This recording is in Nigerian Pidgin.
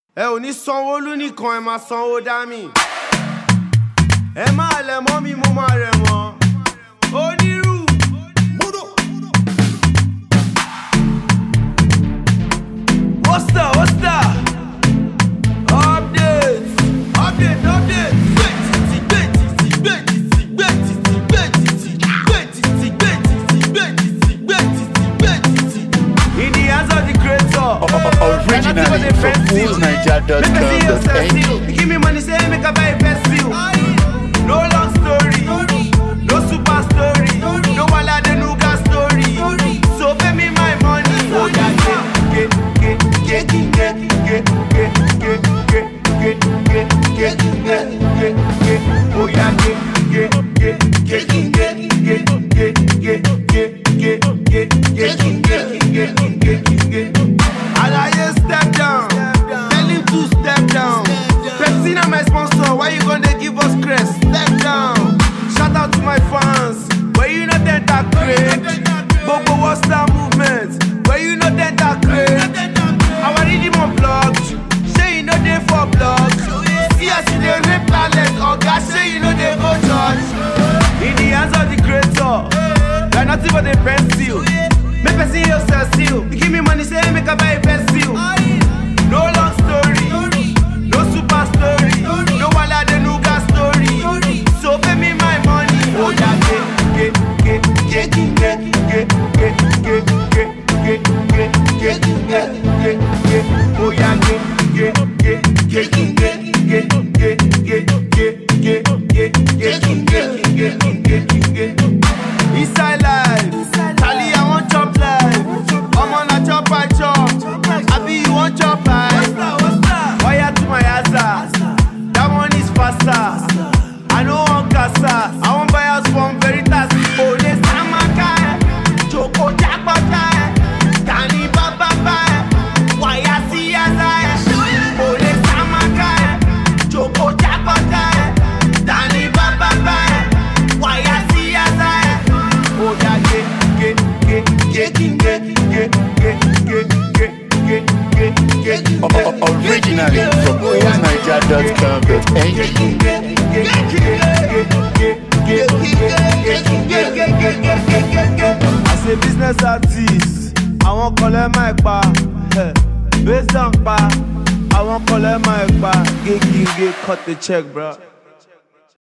ẹ ò ní sanwó-olú nìkan ẹ máa sanwó dá mi ẹ máa lẹ̀ mọ́ mi mo máa rẹ̀ wọ́n onírú. What's that? What's that? Update, update, update. In the hands of the creator. Originally from foolsniger.com.ng. Give me money, say make I buy a best view. No long story, no super story, no wala the nuga story. So pay me my money. Oh yeah, get, get, get, get, get, get, get, get, get, get, get, get, get, get. Oh yeah, get, get, get, get, get, get, get, get, get, get, get, get, get, get, get, get. Alaye step down, tell him to step down. Pepsi na my sponsor, why you gonna give us crest? Step down. Shout out to my fans, where you know that that great. Bobo what's that movement? Where you know that that great. Our rhythm on blocked, say you know they for blocked. See as you dey rape talent, oga say you know they go church. In the hands of the creator, you're nothing but a pencil. Make person yourself seal. You give me money, say make I buy a pencil. No long story, no super story, no wala the nuga story. So pay me my money. Oh yeah, get, get, get, get, get, get, get, get, get, get, get, get, get, get, get. Oh yeah, get, get, get, get, get, get, get, get, get, get, get, get, get, get, get, get, get. Inside life, Charlie, I want chop life. I'm on a chop, I chop. I be you want chop life. Wire to my asa. That one is faster. I know one casa. I want buy house from Veritas. Ole Samaka. Joko Jakpata. Tani Baba. Wire see Ole Samaka. Joko Jakpata. Tani Baba. Wire see Oh yeah, get, get, get, get, get, get, get, get, get, get, get, get, get. Originally from foolsniger.com.ng. As a business artist, àwọn kan lẹ́ máa pa based on pa àwọn kan lẹ́ máa pa gégége cut the check bro.